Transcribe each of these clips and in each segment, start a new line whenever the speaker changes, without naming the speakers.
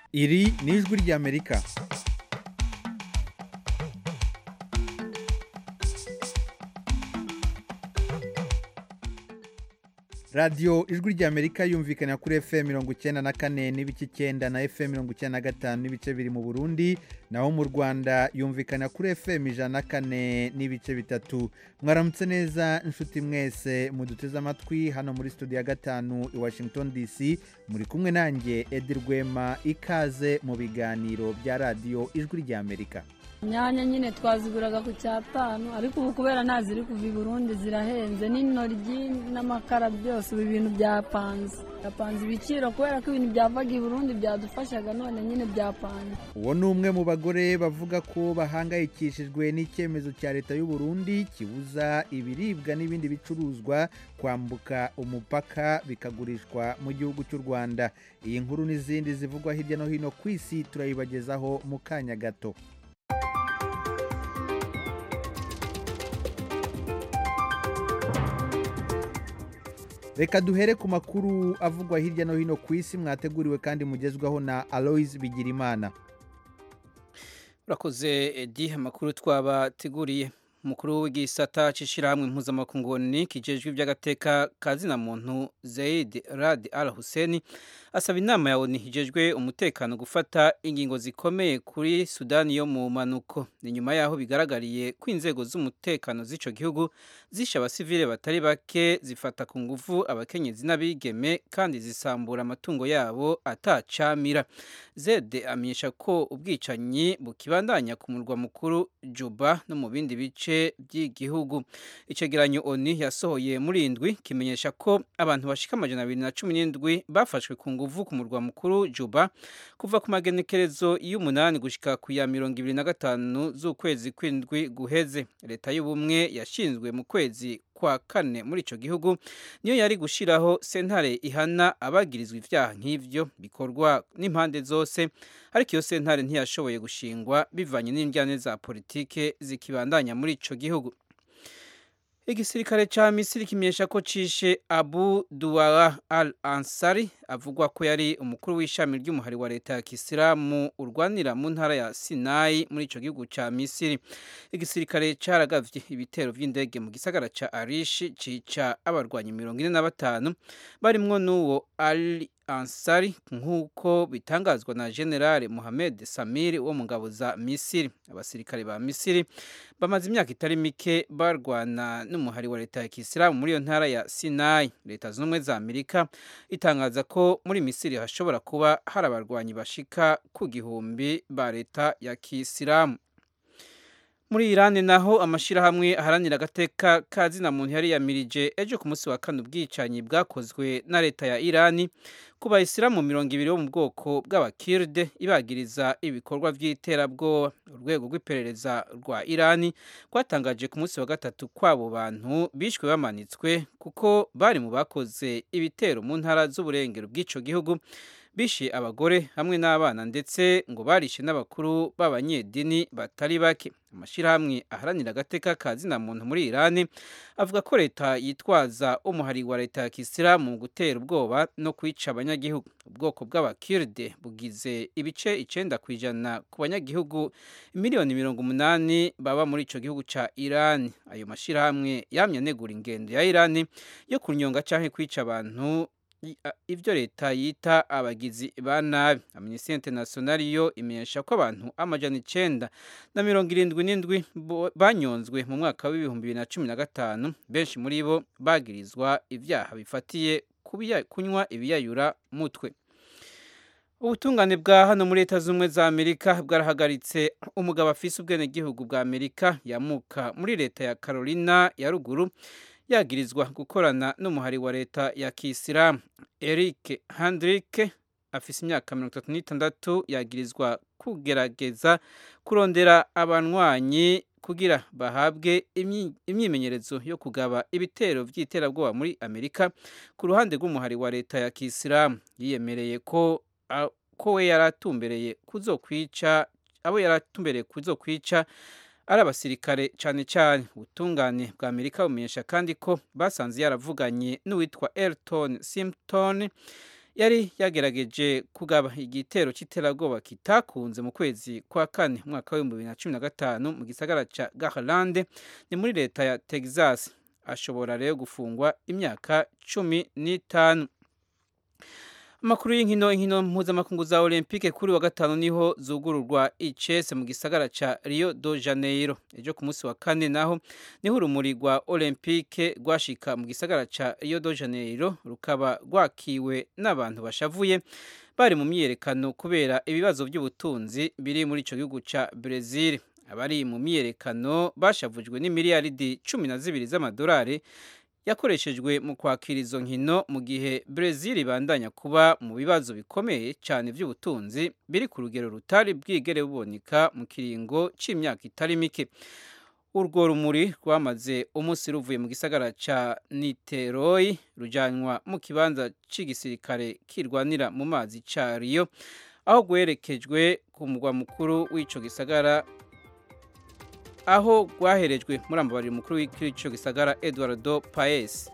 iri ni ijwi ry'amerika radiyo ijwi ry'amerika yumvikana kuri fm mirongo icyenda na kane n'ibice icyenda na fm mirongo icyenda na gatanu n'ibice biri mu burundi naho mu rwanda yumvikana kuri fm ijana na kane n'ibice bitatu mwaramutse neza inshuti mwese muduteze amatwi hano muri studio ya gatanu i washington dc muri kumwe nanjye edi rwema ikaze mu biganiro bya radiyo ijwi ry'amerika
inyanya nyine twaziguraga ku cyatanu ariko ubu kubera nta ziri kuva i burundi zirahenze n'intoryi n'amakara byose ubu ibintu byapanze byapanze ibiciro kubera ko ibintu byavaga i burundi byadufashaga none nyine byapanze
uwo ni umwe mu bagore bavuga ko bahangayikishijwe n'icyemezo cya leta y'u Burundi kibuza ibiribwa n'ibindi bicuruzwa kwambuka umupaka bikagurishwa mu gihugu cy'u rwanda iyi nkuru n'izindi zivugwa hirya no hino ku isi turayibagezaho mu kanya gato reka duhere ku makuru avugwa hirya no hino ku isi mwateguriwe kandi mugezwaho na aloise bigirimana
urakoze edi amakuru twabateguriye umukuru w'igisata cy'ishyirahamwe mpuzamakungu kijejwe iby'agateka ka zina muntu zayid rad al hussein asaba inama ya oni hijejwe umutekano gufata ingingo zikomeye kuri sudani yo mu manuko ni nyuma yaho bigaragariye ko inzego z'umutekano z'icyo gihugu zishe abasivile batari bake zifata ku ngufu abakenyezi n'abigeme kandi zisambura amatungo yabo atacamira zede amenyesha ko ubwicanyi bukibandanya ku murwa mukuru juba no mu bindi bice by'igihugu icyegeranyo oni yasohoye muri indwi kimenyesha ko abantu bashika amajana abiri na cumi n'indwi bafashwe ku nguvu ku murwa mukuru juba kuva ku magenekerezo y'umunani gushika ku ya mirongo ibiri na gatanu z'ukwezi kw'indwi guheze leta y'ubumwe yashinzwe mu kwezi kwa kane muri icyo gihugu niyo yari gushyiraho sentare ihana abagirizwa ibyaha nk'ibyo bikorwa n'impande zose ariko iyo sentare ntiyashoboye gushingwa bivanye n'indyane za politike zikibandanya muri icyo gihugu igisirikare cya misiri kimenyesha ko cishe abu duwara al ansari avugwa ko yari umukuru w'ishami ry'umuhari wa leta ya kisilamu urwanira mu ntara ya sinayi muri icyo gihugu cya misiri igisirikare caragavye ibitero vy'indege mu gisagara ca arishi cica abarwanyi mirongo ine na batanu barimwo n'uwo ali ansari nk'uko bitangazwa na generale Mohamed Samir wo mu ngabo za Misiri abasirikare ba Misiri bamaze imyaka itari mike barwana n'umuhari wa leta ya Kisilamu muri iyo ntara ya Sinai leta z'ubumwe za Amerika itangaza ko muri Misiri hashobora kuba hari abarwanyi bashika ku gihumbi ba leta ya Kisilamu muri Iran naho amashirahamwe aharanira agateka ka zina muntu yari yamirije ejo ku munsi wa kane ubwicanyi bwakozwe na leta ya Iran ku bayisilamu mirongo ibiri bo mu bwoko bw'abakirde ibagiriza ibikorwa by'iterabwoba urwego rw'iperereza rwa Iran rwatangaje ku munsi wa gatatu kw'abo bantu bishwe bamanitswe kuko bari mu bakoze ibitero mu ntara z'uburengero bw'ico gihugu bishe abagore hamwe n'abana ndetse ngo barishe n'abakuru b'abanyedini batari bake amashyirahamwe aharanira agateka ka zina muntu muri Iran avuga ko leta yitwaza umuhari wa leta ya Kisilamu mu gutera ubwoba no kwica abanyagihugu ubwoko bw'abakirde bugize ibice icenda ku ijana ku banyagihugu miliyoni mirongo umunani baba muri ico gihugu ca Iran ayo mashyirahamwe yamye anegura ingendo ya Iran yo kunyonga canke kwica abantu ibyo leta yita abagizi ba nabi amnesty international yo imenyesha ko abantu amajana icenda na mirongo irindwi n'indwi banyonzwe mu mwaka w'ibihumbi bibiri na cumi na gatanu benshi muri bo bagirizwa ibyaha bifatiye kunywa ibiyayura mutwe ubutungane bwa hano muri leta z'ubumwe za amerika bwarahagaritse umugabo afise ubwenegihugu bwa amerika yamuka muri leta ya carolina ya ruguru yagirizwa gukorana n'umuhari wa leta ya kisilamu eric handrike afise imyaka mirongo itatu n'itandatu yagirizwa kugerageza kurondera abanywanyi kugira bahabwe imyimenyerezo yo kugaba ibitero by'iterabwoba muri amerika ku ruhande rw'umuhari wa leta ya kisilamu yiyemereye ko ko we yari atumbereye kuzokwica abo yari atumbereye kuzokwica ari abasirikare cyane cyane ubutungane bwa amerika bumenyesha kandi ko basanze yaravuganye n'uwitwa elton simpton yari yagerageje kugaba igitero cy'iterabwoba kitakunze mu kwezi kwa kane umwaka w'ibihumbi bibiri na cumi na gatanu mu gisagara cya garlande ni muri leta ya texas ashobora rero gufungwa imyaka cumi n'itanu amakuru y'inkino inkino mpuzamakungu za olympique kuri wa gatanu niho zugururwa icese mu gisagara ca rio de janeiro ejo ku munsi wa kane naho niho urumuri rwa olympique rwashika mu gisagara ca rio de janeiro rukaba rwakiwe n'abantu bashavuye bari mu myiyerekano kubera ibibazo by'ubutunzi biri muri ico gihugu ca brezil abari mu myiyerekano bashavujwe n'imiliyaridi cumi na zibiri z'amadolari yakoreshejwe mu kwakira izo nkino mu gihe Brezil ibandanya kuba mu bibazo bikomeye cyane by'ubutunzi biri ku rugero rutari bwigere buboneka mu kiringo cy'imyaka itari mike urwo rumuri rwamaze umunsi ruvuye mu gisagara cya niteroyi rujyanwa mu kibanza cy'igisirikare kirwanira mu mazi cya riyo aho rwerekejwe ku mugwa mukuru w'icyo gisagara aho rwaherejwe muri ambabarira mukuru w'icyo gisagara eduardo paes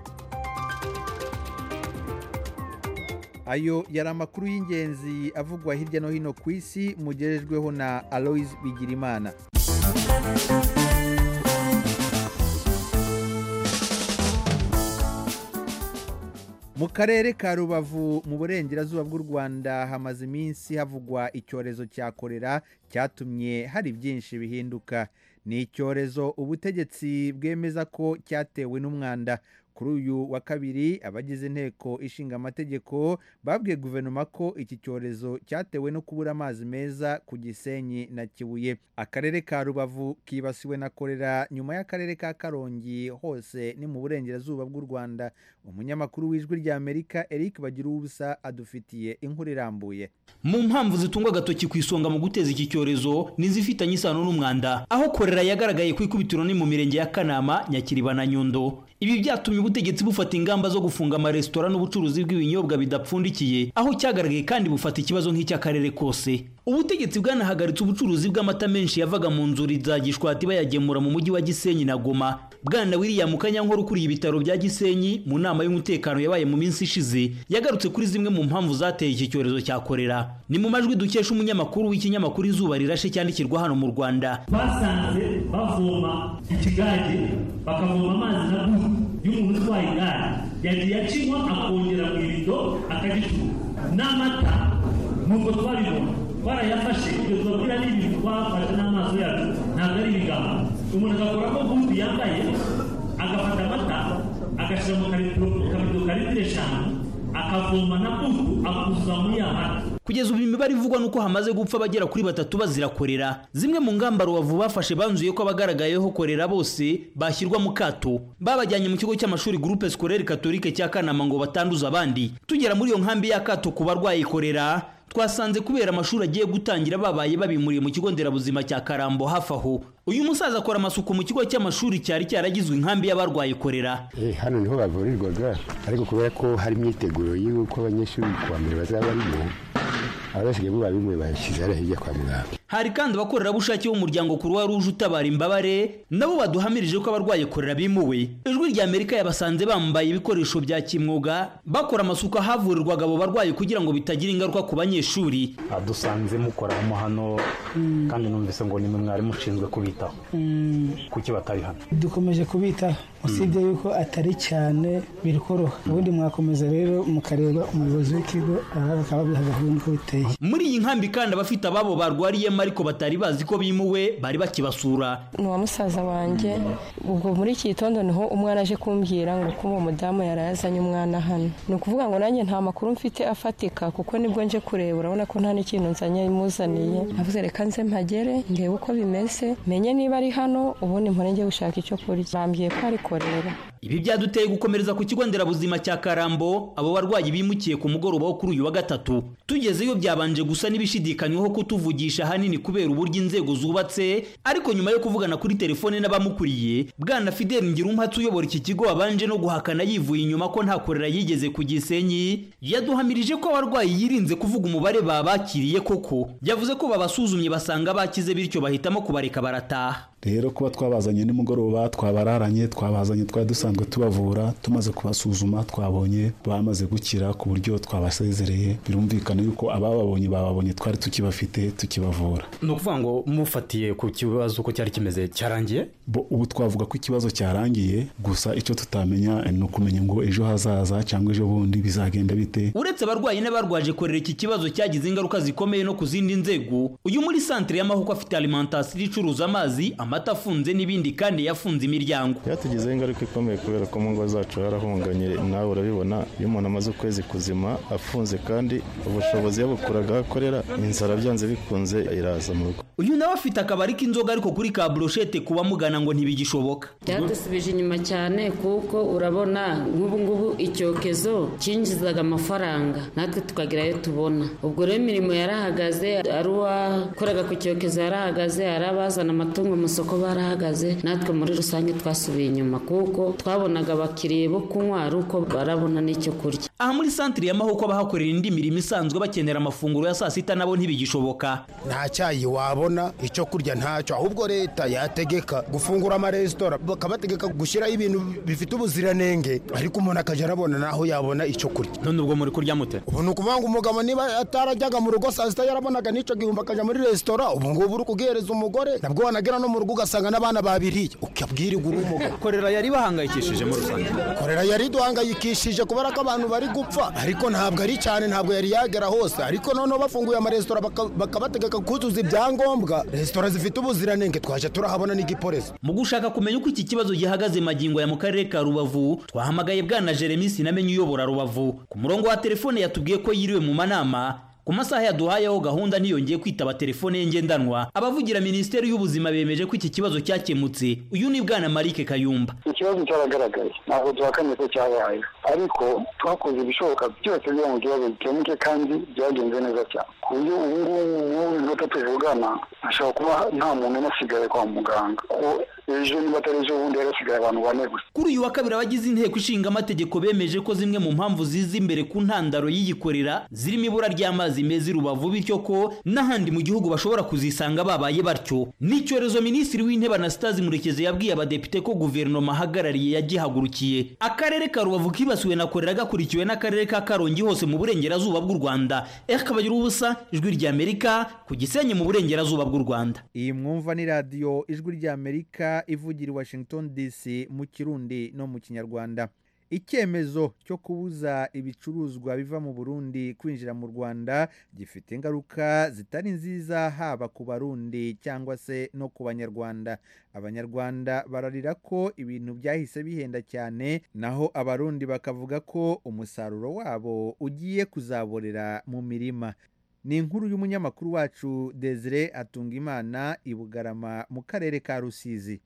ayo yari amakuru y'ingenzi avugwa hirya no hino ku isi mugerejweho na aloise bigirimana mu karere ka rubavu mu burengerazuba bw'u rwanda hamaze iminsi havugwa icyorezo cya korera cyatumye hari byinshi bihinduka ni icyorezo ubutegetsi bwemeza ko cyatewe n'umwanda kuri uyu wa kabiri abagize inteko ishinga amategeko babwiye guverinoma ko iki cyorezo cyatewe no kubura amazi meza ku gisenyi na kibuye akarere ka rubavu kibasiwe na korera nyuma y'akarere ka karongi hose ni mu burengerazuba bw'u rwanda umunyamakuru w'ijwi ry'amerika eric bagira ubusa adufitiye inkuru irambuye
mu mpamvu zitunga agatoki ku isonga mu guteza iki cyorezo n'izifitanye isano n'umwanda aho korera yagaragaye ku ikubitiro ni mu mirenge ya kanama nyakiriba na nyundo ibi byatumye ubutegetsi bufata ingamba zo gufunga amaresitora n'ubucuruzi bw'ibinyobwa bidapfundikiye aho cyagaragaye kandi bufata ikibazo nk'icy'akarere kose ubutegetsi bwanahagaritse ubucuruzi bw'amata menshi yavaga mu nzuri za gishwati bayagemura mu mujyi wa gisenyi na goma bwana william kanyankore ukuriye ibitaro bya gisenyi mu nama y'umutekano yabaye mu minsi ishize yagarutse kuri zimwe mu mpamvu zateye iki cyorezo cya korera ni mu majwi dukesha umunyamakuru w'ikinyamakuru izuba rirashe cyandikirwa hano mu rwanda
basanze bavoma ikigage bakavoma amazi na buhu y'umuntu utwaye igare yagiye akinywa akongera mu irido akagicuruza n'amata nubwo twabibona twarayafashe ibyo tubabwira ni ibintu twafashe n'amaso yacu ntabwo ari ibigambo umuntu agakoramo buhu yambaye agafata amata agashyira mu kabido ka litiro eshanu akavoma na buhu akuzuza muri ya mata
kugeza ubu imibare ivugwa nuko hamaze gupfa abagera kuri batatu bazira korera zimwe mu ngamba rubavu bafashe banzuye ko abagaragayeho korera bose bashyirwa mu kato babajyanye mu kigo cy'amashuri groupe scolaire catholique cya kanama ngo batanduza abandi tugera muri iyo nkambi y'akato ku barwaye korera twasanze kubera amashuri agiye gutangira babaye babimuriye mu kigo nderabuzima cya karambo hafi aho uyu musaza akora amasuku mu kigo cy'amashuri cyari cyaragizwe inkambi y'abarwaye korera
hano niho bavurirwaga ariko kubera ko hari imyiteguro y'uko abanyeshuri kuwa mbere bazaba barimo abasigaye bo babimwe bashyize hariya hirya kwa muganga
hari kandi abakorerabushake b'umuryango kuruwa ruje utabara imbabare nabo baduhamirije ko abarwaye korera bimuwe ijwi rya amerika yabasanze bambaye ibikoresho bya kimwuga bakora amasuku ahavurirwaga abo barwayi kugira ngo bitagira ingaruka ku banyeshuri
dusanze mukoramo hano kandi numvise ngo nimwe mwari mushinzwe kubitaho kuki batari hano
dukomeje kubitaho usibye yuko atari cyane biri koroha ubundi mwakomeza rero mukareba umuyobozi w'ikigo bakaba bihagaze nuko biteye
muri iyi nkambi kandi abafite ababo barwariyemo ariko batari bazi ko bimuwe bari bakibasura
ni uwa musaza wanjye ubwo muri iki gitondo niho umwana aje kumbwira ngo ko uwo mudamu yari yazanye umwana hano ni ukuvuga ngo nanjye nta makuru mfite afatika kuko nibwo nje kureba urabona ko nta n'ikintu nzanye imuzaniye navuze reka nze mpagere ndebe uko bimeze menye niba ari hano ubundi mpore njye gushaka icyo kurya bambwiye ko ari korera
ibi byaduteye gukomereza ku kigo nderabuzima cya karambo abo barwayi bimukiye ku mugoroba wo kuri uyu wa gatatu tugezeyo byabanje gusa n'ibishidikanywaho kutuvugisha ahanini kubera uburyo inzego zubatse ariko nyuma yo kuvugana kuri telefone n'abamukuriye bwana fidel ngirumpatse uyobora iki kigo wabanje no guhakana yivuye inyuma ko nta korera yigeze ku gisenyi yaduhamirije ko abarwayi yirinze kuvuga umubare babakiriye koko yavuze ko babasuzumye basanga bakize bityo bahitamo kubareka barataha
rero kuba twabazanye nimugoroba twabararanye twabazanye twari dusanzwe tubavura tumaze kubasuzuma twabonye bamaze gukira ku buryo twabasezereye birumvikana yuko abababonye bababonye twari tukibafite tukibavura
ni ukuvuga ngo mufatiye ku kibazo uko cyari kimeze cyarangiye
bo ubu twavuga ko ikibazo cyarangiye gusa icyo tutamenya ni ukumenya ngo ejo hazaza cyangwa ejo bundi bizagenda bite
uretse abarwayi n'abarwaje korera iki kibazo cyagize ingaruka zikomeye no ku zindi nzego uyu muri santere y'amahoko afite alimentation icuruza amazi amata afunze n'ibindi kandi yafunze imiryango
byatugizeho ingaruka ikomeye kubera ko mu ngo zacu harahunganye nawe urabibona iyo umuntu amaze ukwezi kuzima afunze kandi ubushobozi yabukuraga aho akorera inzara byanze bikunze iraza mu rugo
uyu nawe afite akabari k'inzoga ariko kuri ka broshete ku bamugana ngo ntibigishoboka
byadusubije inyuma cyane kuko urabona nk'ubu ngubu icyokezo cyinjizaga amafaranga natwe tukagira ayo tubona ubwo rero imirimo yarahagaze ari uwakoraga ku cyokezo yarahagaze ari abazana amatungo mu masoko barahagaze natwe muri rusange twasubiye inyuma kuko twabonaga abakiriya bo kunywa ari uko barabona n'icyo kurya
aha muri santire y'amahoko abahakorera indi mirimo isanzwe bakenera amafunguro ya saa sita nabo ntibigishoboka
nta cyayi wabona icyo kurya ntacyo ahubwo leta yategeka gufungura amaresitora bakabategeka gushyiraho ibintu bifite ubuziranenge ariko umuntu akajya arabona naho yabona icyo kurya
none ubwo muri kurya mute
ubu ni ukuvuga ngo umugabo niba atarajyaga mu rugo saa sita yarabonaga n'icyo gihumbi akajya muri resitora ubu ngubu uri kugihereza umugore nabwo wanagera no mu rugo ugasanga n'abana babiriye ukabwirirwa uri umugabo
korera yari bahangayikishije muri rusange
korera yari duhangayikishije kubera ko abantu bari gupfa ariko ntabwo ari cyane ntabwo yari yagera hose ariko noneho bafunguye amaresitora bakabategeka kuzuza ibyangombwa resitora zifite ubuziranenge twaje turahabona n'igipolisi
mu gushaka kumenya uko iki kibazo gihagaze magingo ya mu karere ka rubavu twahamagaye bwana jeremy sinamenye uyobora rubavu ku murongo wa telefone yatubwiye ko yiriwe mu manama ku masaha yaduhayeho gahunda ntiyongeye kwitaba telefone ye ngendanwa abavugira minisiteri y'ubuzima bemeje ko iki kibazo cyakemutse uyu ni bwana marike kayumba
ikibazo cyaragaragaye ntabwo duhakanye ko cyabaye ariko twakoze ibishoboka byose kugira ngo ikibazo gikemuke kandi byagenze neza cyane ku buryo ubu ngubu mu minota tuvugana hashobora kuba nta muntu unasigaye kwa muganga kuko ejo niba atari ejo bundi yarasigaye abantu bane gusa
kuri uyu wa kabiri abagize inteko ishinga amategeko bemeje ko zimwe mu mpamvu ziza imbere ku ntandaro y'iyikorera zirimo ibura ry'amazi meza i rubavu bityo ko n'ahandi mu gihugu bashobora kuzisanga babaye batyo n'icyorezo minisitiri w'intebe anastase murekezi yabwiye abadepite ko guverinoma ahagarariye yagihagurukiye akarere ka rubavu kibasiwe na korera gakurikiwe n'akarere ka karongi hose mu burengerazuba bw'u rwanda kabagira ubusa ijwi ry'amerika ku gisenyi mu burengerazuba bw'u rwanda
iyi mwumva ni radiyo ijwi ry'amerika ivugira i washington dc mu kirundi no mu kinyarwanda icyemezo cyo kubuza ibicuruzwa biva mu burundi kwinjira mu rwanda gifite ingaruka zitari nziza haba ku barundi cyangwa se no ku banyarwanda abanyarwanda bararira ko ibintu byahise bihenda cyane naho abarundi bakavuga ko umusaruro wabo ugiye kuzaborera mu mirima ni inkuru y'umunyamakuru wacu desire atungimana i bugarama mu karere ka rusizi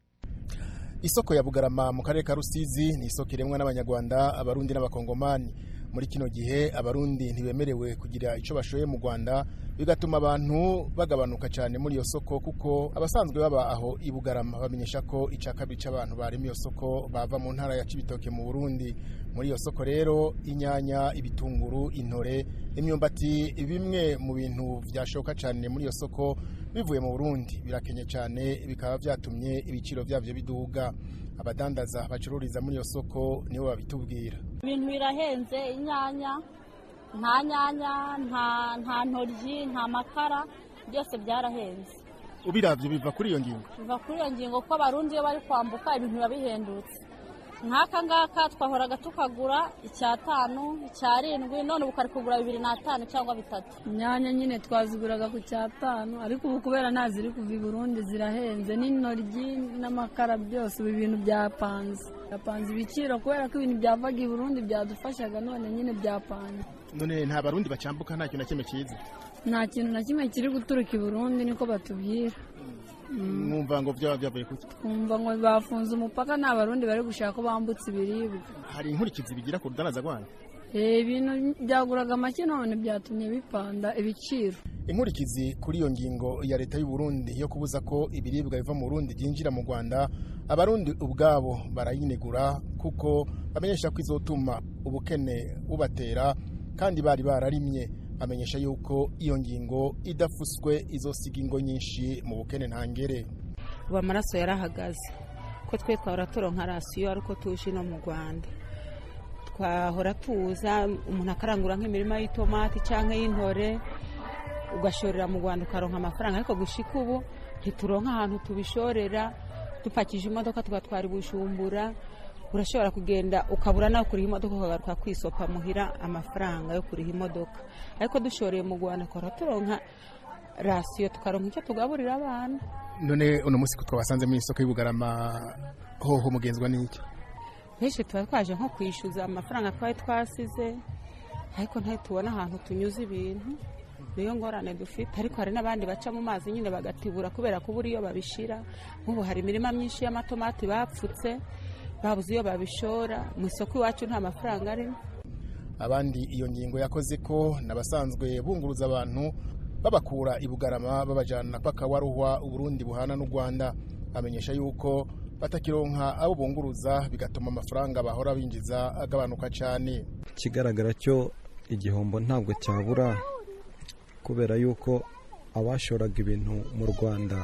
isoko ya bugarama mu karere ka rusizi ni isoko iremwa n'abanyarwanda abarundi n'abakongomani muri kino gihe abarundi ntibemerewe kugira icyo bashoye mu rwanda bigatuma abantu bagabanuka cyane muri iyo soko kuko abasanzwe baba aho i bugarama bamenyesha ko icya kabiri cy'abantu barema iyo soko bava mu ntara ya cibitoke mu burundi muri iyo soko rero inyanya ibitunguru intore imyumbati bimwe mu bintu byashoka cyane muri iyo soko bivuye mu burundi birakenye cyane bikaba byatumye ibiciro byabyo biduga abadandaza bacururiza muri iyo soko nibo babitubwira
ibintu birahenze inyanya nta nyanya nta ntoryi nta makara byose byarahenze
ubirabyo biva kuri iyo ngingo
biva kuri iyo ngingo ko abarundi iyo bari kwambuka ibintu biba bihendutse nk'aka ngaka twahoraga tukagura icyatanu icyarindwi none ubu kari kugura bibiri n'atanu cyangwa bitatu inyanya nyine twaziguraga ku cyatanu ariko ubu kubera nta ziri kuva i burundi zirahenze n'intoryi n'amakara byose ubu ibintu byapanze byapanze ibiciro kubera ko ibintu byavaga i burundi byadufashaga none nyine byapanze
none nta barundi bacambuka nta kintu na kimwe cyiza
nta kintu na kimwe kiri guturuka i burundi niko batubwira
mwumva ngo byaba byavuye kuki
twumva ngo bafunze umupaka nta barundi bari gushaka ko bambutse ibiribwa
hari inkurikizi bigira ku rudanaza rwanyu
ibintu byaguraga make none byatumye bipanda ibiciro
inkurikizi kuri iyo ngingo ya leta y'u Burundi yo kubuza ko ibiribwa biva mu Burundi byinjira mu Rwanda abarundi ubwabo barayinegura kuko bamenyesha ko izotuma ubukene bubatera kandi bari bararimye amenyesha yuko iyo ngingo idafuswe izosiga ingo nyinshi mu bukene ntangere
ubu amaraso yarahagaze ko twe twahora turonka rasiyo ariko tuje no mu rwanda twahora tuza umuntu akarangura nk'imirima y'itomati cyangwa y'intore ugashorera mu rwanda ukaronka amafaranga ariko gushika ubu ntituronka ahantu tubishorera dupakije imodoka tugatwara ibujumbura urashobora kugenda ukabura nawe kuriha imodoka ukagaruka kwisopa muhira amafaranga yo kuriha imodoka ariko dushoreye mu rwanda twahora turonka rasiyo tukaronka icyo tugaburira abana
none uno munsi ko twabasanze mu isoko y'ubugarama hoho mugenzwa n'iki
benshi tuba twaje nko kwishyuza amafaranga twari twasize ariko ntitubona ahantu tunyuze ibintu niyo ngorane dufite ariko hari n'abandi baca mu mazi nyine bagatibura kubera ko buriya iyo babishira nk'ubu hari imirima myinshi y'amatomati bapfutse babuze iyo babishora mu isoko iwacu nta mafaranga arimo
abandi iyo ngingo yakoze ko n'abasanzwe bunguruza abantu babakura i bugarama babajyana paka waruhwa uburundi buhana n'u rwanda bamenyesha yuko batakironka abo bunguruza bigatuma amafaranga bahora binjiza agabanuka cyane
ikigaragara cyo igihombo ntabwo cyabura kubera yuko abashoraga ibintu mu rwanda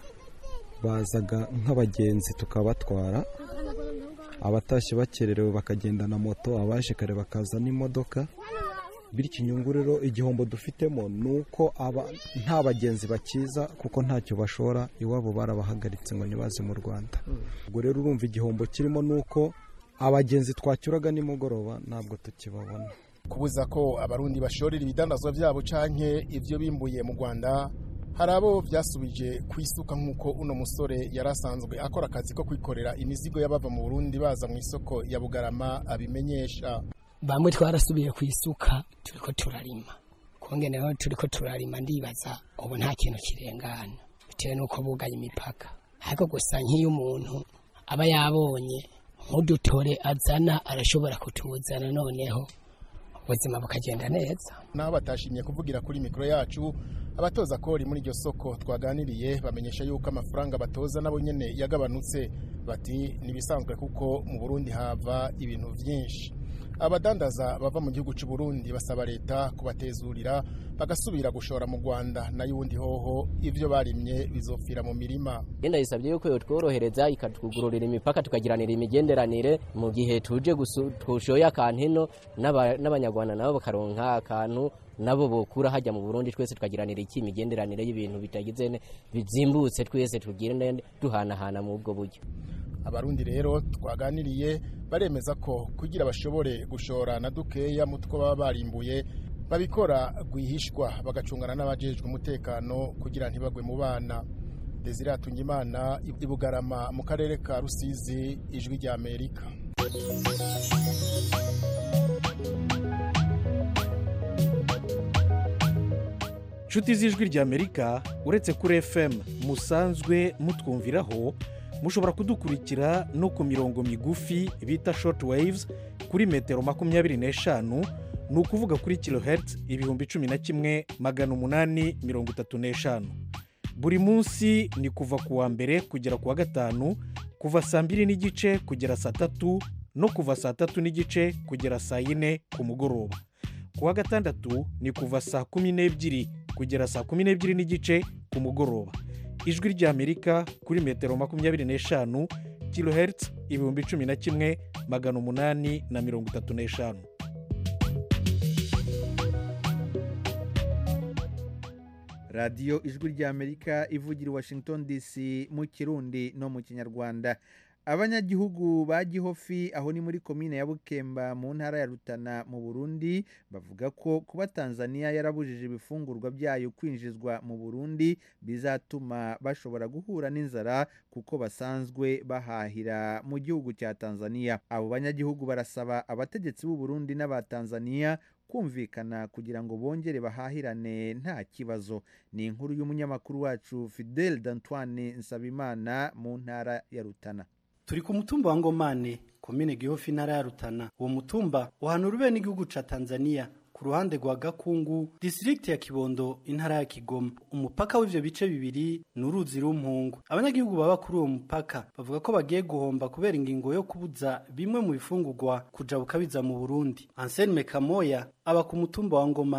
bazaga nk'abagenzi tukabatwara abatashye bakererewe bakagenda na moto abaje kare bakaza n'imodoka bityo inyungu rero igihombo dufitemo ni uko nta bagenzi bakiza kuko ntacyo bashora iwabo barabahagaritse ngo ntibaze mu rwanda ubwo rero urumva igihombo kirimo ni uko abagenzi twacyuraga nimugoroba ntabwo tukibabona
kubuza ko abarundi bashorera ibidandazwa byabo canke ibyo bimbuye mu rwanda hari abo byasubije ku isuka nk'uko uno musore yari asanzwe akora akazi ko kwikorera imizigo y'abava mu burundi baza mu isoko ya bugarama abimenyesha
bamwe twarasubiye ku isuka turiko turarima kongeneho turiko turarima ndibaza ubu nta kintu kirengana bitewe n'uko bugaye imipaka ariko gusa nk'iyo umuntu aba yabonye nk'udutore azana arashobora kutuzana noneho ubuzima bukagenda neza
naho batashimye kuvugira kuri mikoro yacu abatoza kori muri iryo soko twaganiriye bamenyesha yuko amafaranga batoza nabo nyene yagabanutse bati nibisanzwe kuko mu Burundi hava ibintu vyinshi abadandaza bava mu gihugu cy'u Burundi basaba leta kubatezurira bagasubira gushora mu Rwanda nayo ubundi hoho ivyo barimye bizopfira mu mirima
yenda yisabye yuko yotworohereza ikatwugururira imipaka tukagiranira imigenderanire mu gihe tuje twushoye akantu ino n'abanyarwanda nabo bakaronka akantu nabo bokura hajya mu Burundi twese tukagiranira iki imigenderanire y'ibintu bitagize bizimbutse twese tugirane duhanahana mu ubwo buryo
abarundi rero twaganiriye baremeza ko kugira bashobore gushora na dukeya mu two baba barimbuye babikora rwihishwa bagacungana n'abajejwe umutekano kugira ntibagwe mu bana desire atungimana ibugarama mu karere ka rusizi ijwi rya amerika
inshuti z'ijwi rya amerika uretse kuri fm musanzwe mutwumviraho mushobora kudukurikira no ku mirongo migufi bita short waves kuri metero makumyabiri n'eshanu ni ukuvuga kuri kilohertz ibihumbi cumi na kimwe magana umunani mirongo itatu n'eshanu buri munsi ni kuva ku wa mbere kugera ku wa gatanu kuva saa mbiri n'igice kugera saa tatu no kuva saa tatu n'igice kugera saa yine ku mugoroba ku wa gatandatu ni kuva saa kumi n'ebyiri kugera saa kumi n'ebyiri n'igice ku mugoroba ijwi ry'amerika kuri metero makumyabiri n'eshanu kilohertz ibihumbi cumi na kimwe magana umunani na mirongo itatu n'eshanu
radiyo ijwi ry'amerika ivugira i washington dc mu kirundi no mu kinyarwanda abanyagihugu ba gihofi aho ni muri komine ya bukemba mu ntara ya rutana mu burundi bavuga ko kuba tanzania yarabujije ibifungurwa byayo kwinjizwa mu burundi bizatuma bashobora guhura n'inzara kuko basanzwe bahahira mu gihugu cya tanzania abo banyagihugu barasaba abategetsi b'u Burundi n'aba tanzania kumvikana kugira ngo bongere bahahirane nta kibazo ni inkuru y'umunyamakuru wacu fidel d'antoine nsabimana mu ntara ya rutana
turi ku mutumba wa ngomane komine gihofi intara ya rutana uwo mutumba uhanura ube n'igihugu ca tanzania ku ruhande rwa gakungu disitirigiti ya kibondo intara ya kigoma umupaka w'ivyo bice bibiri ni uruzi rumpungu abanyagihugu baba kuri uwo mupaka bavuga ko bagiye guhomba kubera ingingo yo kubuza bimwe mu bifungurwa kuja bukabiza mu burundi anselme kamoya aba ku mutumba wa ngomane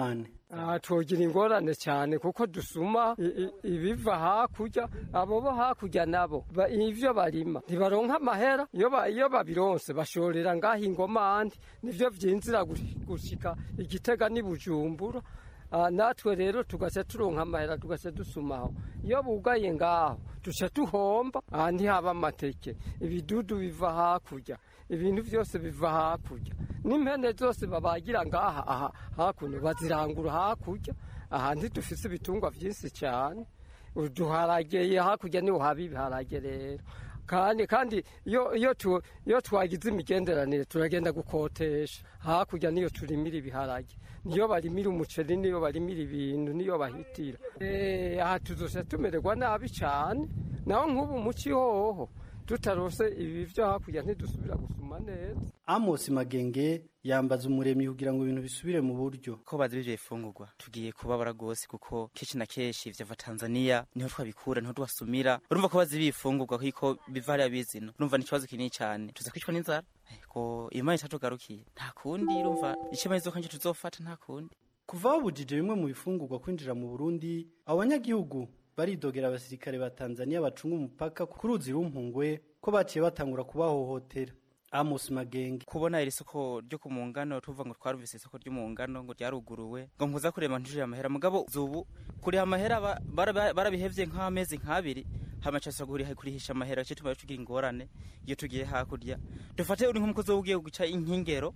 aha twogira ingorane cyane kuko dusuma i- i- ibiva hakurya abo bo hakurya nabo ba- ivyo barima ntibaronka amahera iyo ba- iyo babironse bashorera ngaho ingomandi nivyo vyinzira gush- gushika igitega n'i bujumbura Ah, natwe rero tugaca turonka amahera tugaca dusumaho iyo bugaye ngaho duca tuhomba aha ntihaba amateke ibidudu biva hakurya ibintu byose biva hakurya n'impene zose babagira ngaha aha hakuno bazirangura hakurya aha ntidufise ibitungwa byinshi cyane uduharageye hakurya niho haba ibiharage rero kandi kandi iyo iyo tu iyo twagize imigenderanire turagenda gukotesha hakurya niyo turimira ibiharage niyo barimira umuceri niyo barimira ibintu niyo bahitira eh aha tuzose tumererwa nabi cyane naho nk'ubu muci hoho tutarose ibi byo hakurya ntidusubira gusuma neza
Amos Magenge yambaza umuremyi kugira ngo ibintu bisubire mu buryo
ko bazi bivyo bifungurwa tugiye kubabara gose kuko kenshi na kenshi vyava Tanzania niho twabikura niho twasumira urumva ko bazi bifungurwa kiko biva hariya bizino urumva ni ikibazo kinini cyane tuza kwicwa n'inzara ko imana itatugarukiye nta kundi urumva icyo izo kanje tuzofata nta kundi
kuva babujije bimwe mu bifungurwa kwinjira mu Burundi abanyagihugu baridogera abasirikare ba Tanzania bacunga umupaka ku ruzi rumpungwe ko baciye batangura kubahohotera Amos Magenge
kubona iri soko ryo ku mungano tuvuga ngo twarumvise isoko ryo mu ngano ngo ryaruguruwe ngo mpuza kurema ntujire amahera mugabo zubu kuriha amahera ba- bara- barabihevye nk'amezi nk'abiri hama cyose kuriha kurihisha amahera cyo tuba tugira ingorane iyo tugiye hakurya dufate uri nk'umukozi ugiye guca inkingero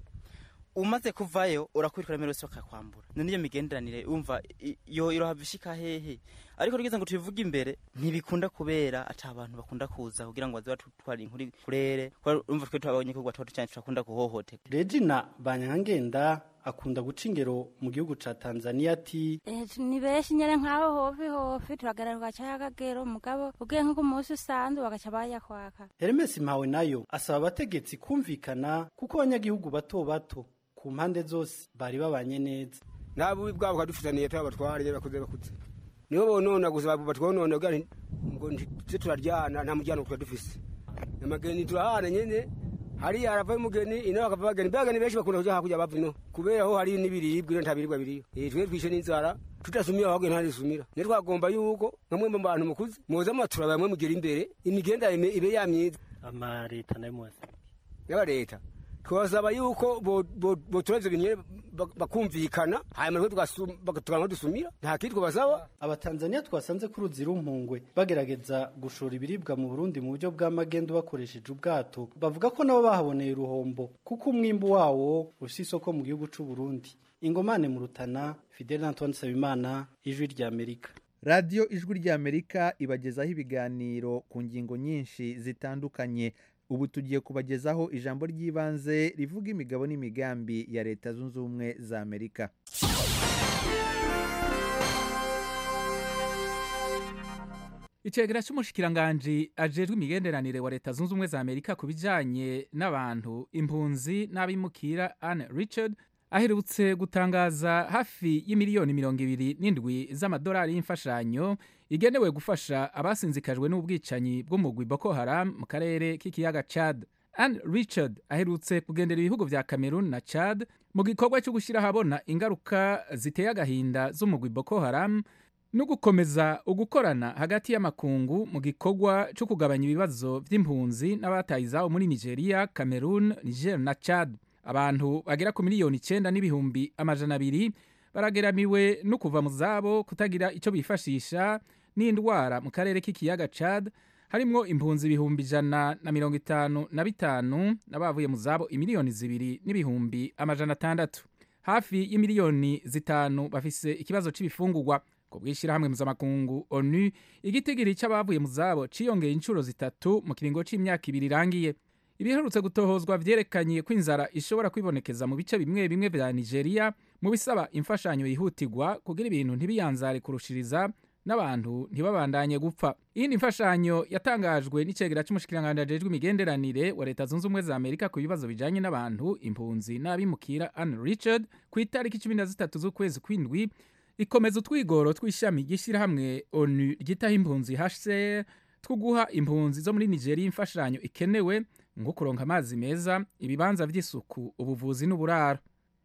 umaze kuvayo urakwirikira mbere yose bakakwambura none iyo migenderanire umva i- yo irohava ishika hehe ariko tugeze ngo tubivuge imbere ntibikunda kubera ata abantu bakunda kuza kugira ngo baze batutwara inkuru kurere umva twe twabonye ko gwatwa cyane turakunda guhohoterwa
Regina Banyangenda akunda guca ingero mu gihugu ca Tanzania ati
Eh, ni benshi nyene nk'aho hofi hofi turagaruka ca y'akagero mugabo ugiye nko ku munsi usanzwe bagaca bayakwaka
Hermes Mpawe nayo asaba abategetsi kumvikana kuko abanyagihugu bato bato ku mpande zose bari babanye neza
nta bubi bwabo kadufitaniye turi abatware bakuze bakuze nibo bonona gusa batwonona kugira nti- ngo ntize turaryana nta muryango tuba dufise amageni turahana nyene hariya haravayo umugeni ino hakava abageni bageni benshi bakunda kuja hakurya bava ino kubera ho hari n'ibiribwa ino nta biribwa biriyo Eh, twe twishe n'inzara tudasumira ahubwo ntarisumira niyo twagomba yuko nkamwe mu bantu mukuze muza mwatura bamwe mugira imbere imigenderanire ibe yamyiza
ama leta nayo mwese
yaba leta twasaba yuko botureze ibintu nyene bak- bakumvikana hanyuma natwe tugasu- tukaronka dusumira nta kindi twabasaba
abatanzania twasanze ku ruzi rumpungwe bagerageza gushora ibiribwa mu burundi mu buryo bw'amagendo bakoresheje ubwato bavuga ko nabo bahaboneye uruhombo kuko umwimbu wawo ufise isoko mu gihugu c'u Burundi ingomane mu rutana fidel antoine sabimana ijwi ry'amerika
radiyo ijwi ry'amerika ibagezaho ibiganiro ku ngingo nyinshi zitandukanye ubu tugiye kubagezaho ijambo ry'ibanze rivuga imigabo n'imigambi ya leta zunze ubumwe za amerika
icegera cy'umushikiranganji ajejwe imigenderanire wa leta zunze ubumwe za amerika ku bijanye n'abantu impunzi n'abimukira anne richard aherutse gutangaza hafi y'imiliyoni mirongo ibiri n'indwi z'amadolari y'imfashanyo igenewe gufasha abasinzikajwe n'ubwicanyi bw'umugwi boko haram mu karere k'ikiyaga chad anne richard aherutse kugendera ibihugu vya cameroon na chad mu gikorwa cyo gushyira ahabona ingaruka ziteye agahinda z'umugwi boko haram no gukomeza ugukorana hagati y'amakungu mu gikorwa cyo kugabanya ibibazo by'impunzi n'abataye izabo muri nigeria cameroon niger na chad abantu bagera ku miliyoni icyenda n'ibihumbi amajana abiri barageramiwe no kuva mu zabo kutagira icyo bifashisha n'indwara mu karere k'ikiyaga chad harimwo impunzi ibihumbi ijana na mirongo itanu na bitanu n'abavuye mu zabo imiliyoni zibiri n'ibihumbi amajana atandatu hafi y'imiliyoni zitanu bafise ikibazo c'ibifungurwa ku bw'ishyirahamwe mpuzamakungu onu igitigiri cy'abavuye mu zabo ciyongeye inshuro zitatu mu kiringo c'imyaka ibiri irangiye ibiherutse gutohozwa vyerekanye ko inzara ishobora kwibonekeza mu bice bimwe bimwe vya nigeria mu bisaba imfashanyo yihutirwa kugira ibintu ntibiyanzare kurushiriza n'abantu ntibabandanye gupfa iyindi mfashanyo yatangajwe n'icegera c'umushikiranganji ajejwe imigenderanire wa leta zunze ubumwe za amerika ku bibazo bijanye n'abantu impunzi n'abimukira anne richard ku itariki cumi na zitatu z'ukwezi kw'indwi ikomeza utwigoro tw'ishami ry'ishyirahamwe onu ryitaho impunzi hcr two guha impunzi zo muri nigeria imfashanyo ikenewe nko kuronka amazi meza ibibanza vy'isuku ubuvuzi n'uburaro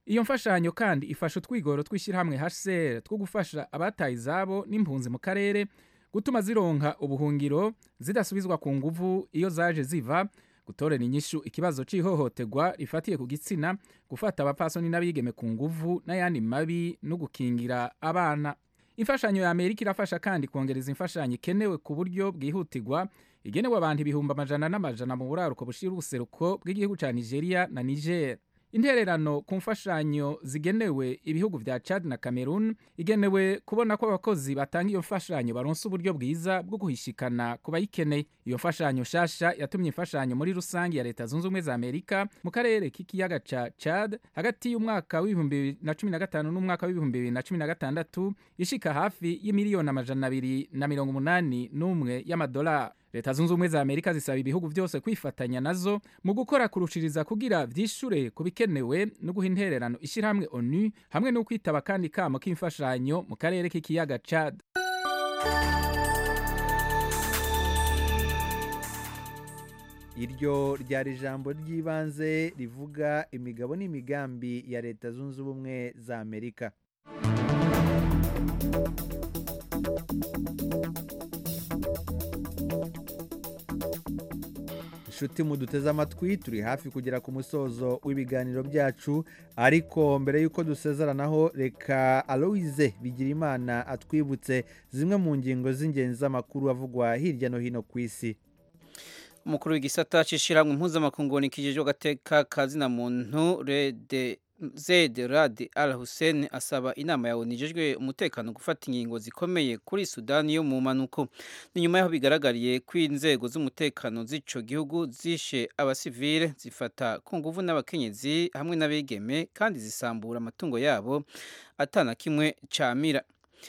iyo mfashanyo kandi ifasha utwigoro tw'ishyirahamwe hcr two gufasha abataye izabo n'impunzi mu karere gutuma zironka ubuhungiro zidasubizwa ku nguvu iyo zaje ziva gutorera inyishu ikibazo cy'ihohoterwa rifatiye ku gitsina gufata abapfasoni n'abigeme ku nguvu n'ayandi mabi no gukingira abana imfashanyo ya amerika irafasha kandi kongereza imfashanyo ikenewe ku buryo bwihutirwa igenewe abantu ibihumbi amajana n'amajana mu buraruko bushira ubuseruko bw'igihugu cya nigeria na niger intererano ku mfashanyo zigenewe ibihugu vya chad na cameroon igenewe kubona ko abakozi batanga iyo mfashanyo baronsa uburyo bwiza bwo guhishikana ku bayikeneye iyo mfashanyo shasha yatumye imfashanyo muri rusange ya leta zunze ubumwe za amerika mu karere k'ikiyaga ca chad hagati y'umwaka w'ibihumbi bibiri na cumi na gatanu n'umwaka w'ibihumbi bibiri na cumi na gatandatu ishika hafi y'imiliyoni amajana abiri na mirongo umunani n'umwe y'amadolari leta zunze ubumwe za amerika zisaba ibihugu byose kwifatanya nazo mu gukora kurushiriza kugira vyishure ku bikenewe no guha intererano ishyirahamwe onu hamwe no kwitaba kandi kamo k'imfashanyo mu karere k'ikiyaga chad
iryo ryari ijambo ry'ibanze rivuga imigabo n'imigambi ya leta zunze ubumwe za amerika inshuti muduteze amatwi turi hafi kugera ku musozo w'ibiganiro byacu ariko mbere y'uko dusezeranaho reka aloise bigirimana atwibutse zimwe mu ngingo z'ingenzi z'amakuru avugwa hirya no hino ku isi
umukuru w'igisata cy'ishyirahamwe mpuzamakungu nikijejwe agateka kazina muntu rede Zed Rad Al Hussein asaba inama ya ONU ijejwe umutekano gufata ingingo zikomeye kuri Sudani yo mu manuko ni nyuma yaho bigaragariye ko inzego z'umutekano z'ico gihugu zishe abasivile zifata ku nguvu n'abakenyezi hamwe n'abigeme kandi zisambura amatungo yabo atana kimwe camira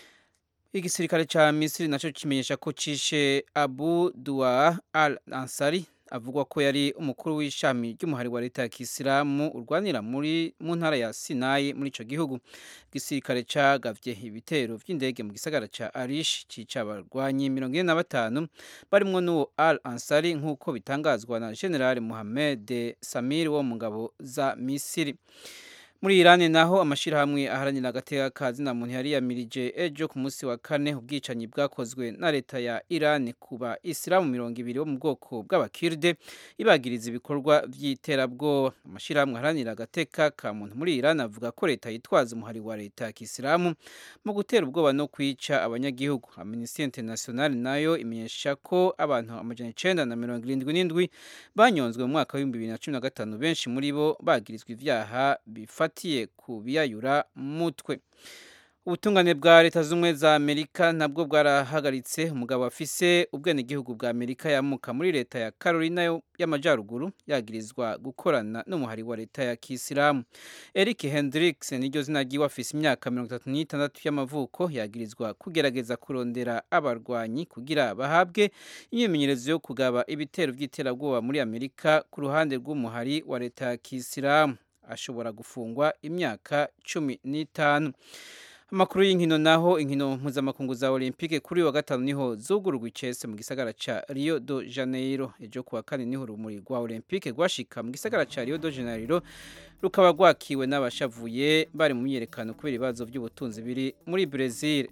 igisirikare ca Misiri naco kimenyesha ko cishe Abu Dua Al Ansari avugwa ko yari umukuru w'ishami ry'umuhari wa leta ya kisilamu urwanira muri mu ntara ya sinayi muri ico gihugu igisirikare cagavye ibitero vy'indege mu gisagara ca arish cica abarwanyi mirongo ine na batanu barimwo n'uwo al ansari nk'uko bitangazwa na general mohamed samir wo mu ngabo za misiri muri Iran naho amashirahamwe aharanira agateka kazina muntu yari yamirije ejo ku munsi wa kane ubwicanyi bwakozwe na leta ya Iran kuba Islamu mirongo ibiri bo mu bwoko bw'abakirde ibagiriza ibikorwa by'iterabwoba amashirahamwe aharanira agateka ka muntu muri Iran avuga ko leta yitwaza umuhari wa leta ya Kisilamu mu gutera ubwoba no kwica abanyagihugu Amnesty International nayo imenyesha ko abantu amajana icenda na mirongo irindwi n'indwi banyonzwe mu mwaka w'ibihumbi bibiri na cumi na gatanu benshi muri bo bagirizwa ivyaha bifata bifatiye ku biyayura mutwe ubutungane bwa leta z'ubumwe za amerika nabwo bwarahagaritse umugabo afise ubwenegihugu bwa amerika yamuka muri leta ya carolina y'amajyaruguru yagirizwa gukorana n'umuhari wa leta ya kisilamu eric hendricks niryo zina ryiwe afise imyaka mirongo itatu n'itandatu y'amavuko yagirizwa kugerageza kurondera abarwanyi kugira bahabwe imyimenyerezo yo kugaba ibitero by'iterabwoba muri amerika ku ruhande rw'umuhari wa leta ya kisilamu ashobora gufungwa imyaka cumi n'itanu amakuru y'inkino naho inkino mpuzamakungu za olympique kuri wa gatanu niho zugururwa icese mu gisagara ca rio de janeiro ejo kuwa kane niho urumuri rwa olympique rwashika mu gisagara ca rio de janeiro rukaba rwakiwe n'abashavuye bari mu myiyerekano kubera ibibazo by'ubutunzi biri muri brezil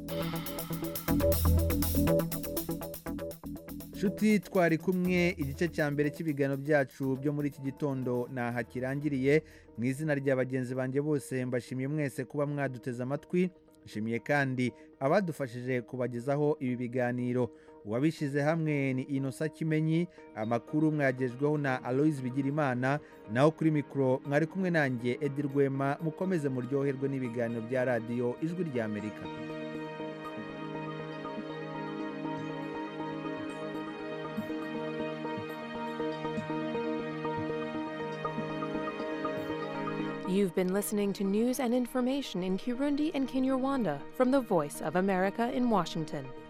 nshuti twari kumwe igice cya mbere cy'ibiganiro byacu byo muri iki gitondo ntaha kirangiriye mu izina rya bagenzi banjye bose mbashimiye mwese kuba mwaduteze amatwi nshimiye kandi abadufashije kubagezaho ibi biganiro uwabishyize hamwe ni inosa kimenyi amakuru mwagejweho na aloise bigirimana naho kuri mikoro mwari kumwe nanjye edi rwema mukomeze muryoherwe n'ibiganiro bya radiyo ijwi ry'amerika
You've been listening to news and information in Kirundi and Kinyarwanda from the Voice of America in Washington.